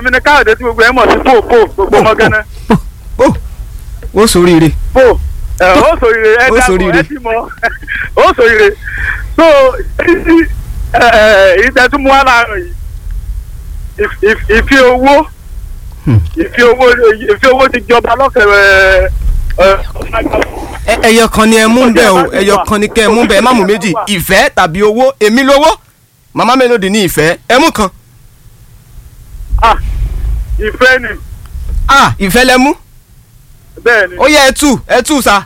èmi ni káyọ̀dé tí gbogbo ẹ̀ mọ̀ sí pò pò gbogbo ọmọ gánà ó ó sóríire pò ẹ̀ ó sòrire ẹ̀ Ó dàpọ̀ sòrire. ẹ̀ ti mọ̀ ó sòrire so èyí ìtẹ̀tùmú wa láàárọ̀ yìí ìf- ìf- ìfi owó Hmm. ìfi owó ìfi owó ti jọba lọ́kẹ̀rẹ̀ ẹ̀ Ẹ- ẹyọ kan ni ẹ mú bẹ́ẹ̀ o ẹyọ kan ni kẹ́ ẹ mú bẹ́ẹ̀ ẹ má mú méjì ìfẹ́ tàbí owó èmi lówó màmá Melody ní ìfẹ́ ẹ mú kan ah ìfẹ́ ni ah ìfẹ́ lẹ mú bẹ́ẹ̀ ni ó yẹ ẹ tú ẹ tú sa.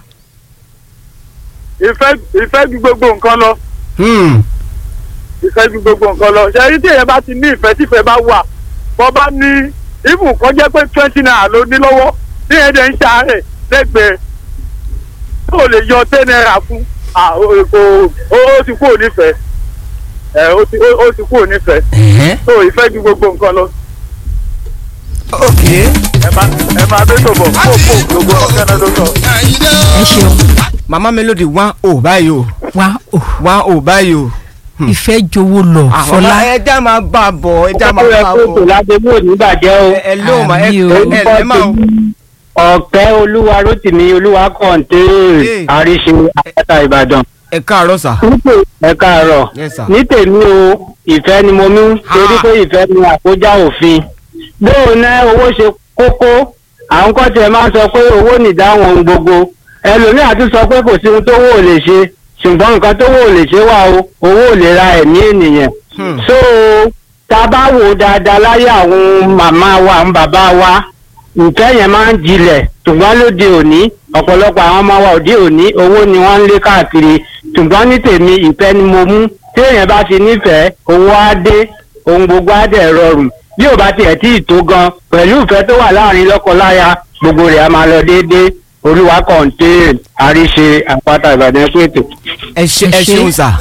ìfẹ́ ìfẹ́ ju gbogbo nǹkan lọ Hmm. ìfẹ́ ju gbogbo nǹkan lọ ṣe ẹni tí èèyàn bá ti ní ìfẹ́ tí ìfẹ́ bá wà bọ́ bá ní ibù kan jẹ́ pé twenty naira ló ní lọ́wọ́ tí èèyàn dẹ̀ ń ṣàárẹ̀ lẹ́gbẹ̀ẹ́ tó lè yọ ten naira fún ah, o- o- o ó ti kúrò nífẹ̀ẹ́ ẹ̀ ó ti- ó- ó ti kúrò nífẹ̀ẹ́ Ẹ̀hẹ́. tó ìfẹ́ ju gbogbo nǹkan lọ ok ẹ máa ẹ máa bẹ́ tó bọ̀ fò fò gbogbo ọ̀kẹ́ náà ló sọ. ẹ ṣeun màmá Melody wá ò báyìí o wá o wá ò báyìí o. ìfẹ́ jowó lọ àwọn fọlá ẹja máa bá a bọ̀ ẹja máa ó yẹ bá a kó tò bọ̀. ládébò nígbàjẹ́ o. ẹ ẹ ló ma ẹ Àmì o. ẹ ẹ ẹ máa o. ọ̀pẹ́ olúwa rótìmí olúwa Hey. kọ̀ǹté àríṣe àpáta ìbàdàn. ẹ káàárọ̀ sà. Nítè- ẹ káàárọ̀ Yes, sir. ní tèmi o ìfẹ́ ni mo mú torí Ah. pé ìfẹ́ ni àkójá òfin. bóò ná owó ṣe kókó àwọn kan tiẹ̀ máa ń sọ pé owó nìdáhùn ohun gbogbo ẹlòmíà tún sọ pé kò sí ohun tó wò lè ṣe ṣùgbọ́n nǹkan tó wò lè ṣe wà o owó ò lè ra ẹ̀mí ènìyàn Hmm. so tá a bá wò ó dáadáa láyé àwọn màmá wa àwọn bàbá wa ìfẹ́ yẹn máa ń jinlẹ̀ ṣùgbọ́n lóde òní ọ̀pọ̀lọpọ̀ àwọn ọmọ wa òde òní owó ni wọ́n ń lé káàkiri ṣùgbọ́n ní tèmi ìfẹ́ ni mo mú tí èèyàn bá ti nífẹ̀ẹ́ owó á dé ohun gbogbo á dẹ̀ rọrùn bí ò bá tiẹ̀ tí ì tó gan pẹ̀lú ìfẹ́ tó wà láàrin lọ́kọ-láya gbogbo rẹ̀ á máa lọ déédéé olúwa kọ̀ǹté àríṣe àpáta ìbàdàn pètè. ẹ ṣe ẹ Ẹ ṣé. ṣeun sà.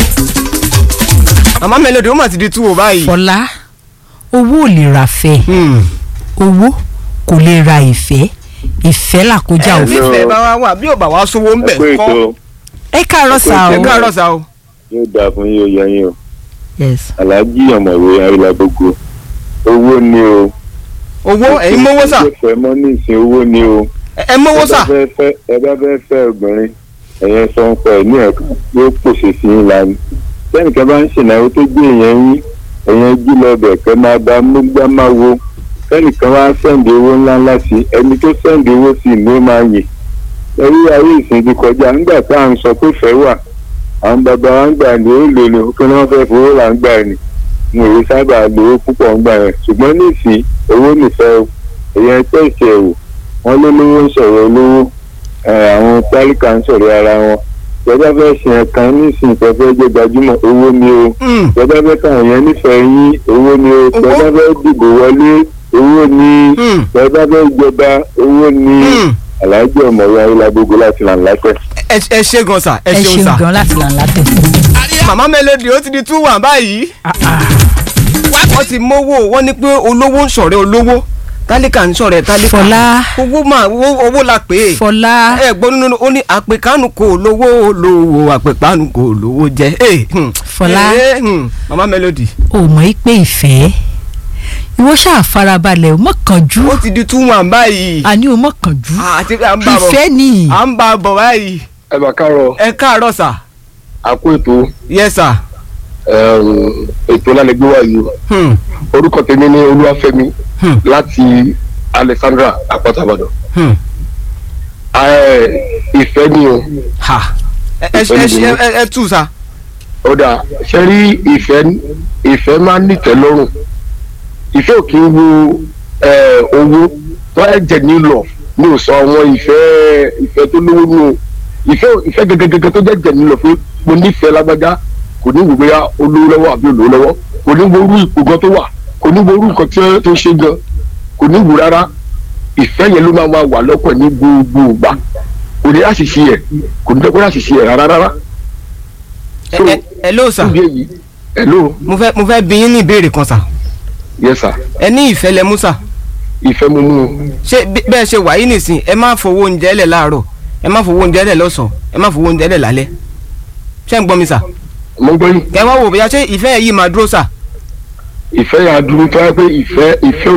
màmá Melody ó mà ti di tú o báyìí. fọlá owó ò lè ra fẹ́ Hmm. owó kò lè ra ìfẹ́ ìfẹ́ làkójá ẹ òfin. nífẹ̀ẹ́ bá wa wà bí ò bá wa sówó ń bẹ̀ ẹ pé kọ́. ètò ẹ káàárọ̀ sá ẹ o káàárọ̀ sà o. yóò dáa fún yín ó yẹ yín o yes aláàjì ọ̀mọ̀wé ayélujágbogbo owó ni o. owó ẹ̀yin mówó sà ẹ fẹ́ mọ́ ní ìsìn owó ni o. ẹ ẹ mówó sà. ẹ bá fẹ́ fẹ́ ẹ bá fẹ́ fẹ́ obìnrin ẹ̀yẹn sọ ń pa ẹ̀ ní ẹ̀ka yóò pòṣè sí yín lánàá. sẹ́nìkan bá ń ṣènáwó tó gbé èèyàn yín ẹ̀yẹn jí lọ bẹ̀ kẹ́ máa bá múgbá máa wo sẹ́nìkan wá sẹ́ǹdì owó ńláńlá sí ẹni tó sẹ́ǹdì owó sí ni ó máa yè. ẹ̀rí ayé ìsìn ti kọjá nígbà tá à ń sọ pé fẹ́ wà àwọn bàbá wa ń gbà ní ó lò ní kí wọ́n fẹ́ fowó là ń gbà ní mo rí sábà lówó púpọ̀ ń gbà yẹn ṣùgbọ́n ní ìsìn owó nìfẹ́ o èèyàn tẹ̀sí ẹ̀ wò wọ́n ló lówó ń sọ̀rọ̀ olówó ẹ̀, àwọn tálíkà ń sọ̀rọ̀ ara wọn ìjọba fẹ́ ṣe ẹ̀kan nísìnyí tó fẹ́ jẹ́ gbajúmọ̀ owó ni o Hmm. ìjọba fẹ́ káwọn yẹn nífẹ̀ẹ́ yín owó ni o ìjọba fẹ́ dìbò wọlé owó ni Hmm. ìjọba fẹ́ jọba owó ni Hmm. aláàjì ọ̀mọ̀wé ayélujágbogbo láti là ń lápẹ́. ẹ ẹ ṣe gan sà ẹ ẹ ṣeun ṣeun sà. gan láti là ń látẹ̀. màmá Melody ó ti di tú wà báyìí. wọ́n ti mówó wọ́n ní pé olówó ń ṣọ̀rẹ́ olówó tálíkà ń ṣọ̀rẹ́ tálíkà. Fọlá. owó máa owó owó la pè é. fọlá ẹ gbọ́ nínú ó ní àpèkánu kò lówó lówó àpèkánu kò lówó jẹ. Eh, hmm. Fọlá. Eh, hmm. màmá Melody ò mọ̀ í pé ìfẹ́ ìwọ ṣáà farabalẹ̀ ò mọ̀ kánjú ó ti di tú wà báyìí. àní ò mọ̀ kánjú àti à ń bá a bọ̀ ìfẹ́ ni à ń bá a bọ̀ báyìí. ẹ bá kárọ̀ ẹ káàárọ̀ sà. àkó ètò yes sà. ètò lálẹ́gbé wà yìí Hmm. orúkọ tèmi ní olúwàfẹ́mi Hmm. láti alexandra àpáta ìbàdàn Hmm. ìfẹ́ ni o ha ẹ ẹ ẹ ẹ ẹ ẹ tú sa. ó dà ṣe rí ìfẹ́ ìfẹ́ máa ń nìtẹ́ lọ́rùn ìfẹ́ ò kí ń wo eh, owó tó ẹ jẹ ní lọ ní ò sọ àwọn ìfẹ́ ìfẹ́ tó lówó nù o. ìfẹ́ ìfẹ́ gẹ́gẹ́gẹ́gẹ́ tó jẹ́ jẹ ní lọ fún mo nífẹ̀ẹ́ lágbájá kò ní wò bóyá olówó lọ́wọ́ àbí olówó lọ́wọ́ kò ní wo orú ipò gan tó wà kò ní wo orú nǹkan tí ó- tó ṣe gan kò ní wò rárá ìfẹ́ yẹn ló máa wà wà lọ́kàn ní gbogbo ìgbà kò ní àṣìṣe ẹ̀ kò ní dẹ́kun àṣìṣe ẹ̀ rárá rárá. ẹ ẹ ẹ ló sà. Fún ìdí èyí, hello mo fẹ́ mo fẹ́ bi yín ní ìbéèrè kan sà. yes sir ẹ ní ìfẹ́ lẹ mú sà. ìfẹ́ mo mú un ṣé bí- bẹ́ẹ̀ ṣe wà yìí nìsín ẹ má fowó oúnjẹ lẹ̀ láàárọ̀ ẹ má fowó oúnjẹ lẹ̀ lọ́sàn-án ẹ má fowó oúnjẹ lẹ̀ lálẹ́. ṣé ń gbọ́ mi sà. mo ń gbọ́ yín kẹ́ wá wò bóyá ṣé ìfẹ́ yìí máa dúró sà. ìfẹ́ yà á dúró tó yẹ pé ìfẹ́ ìfẹ́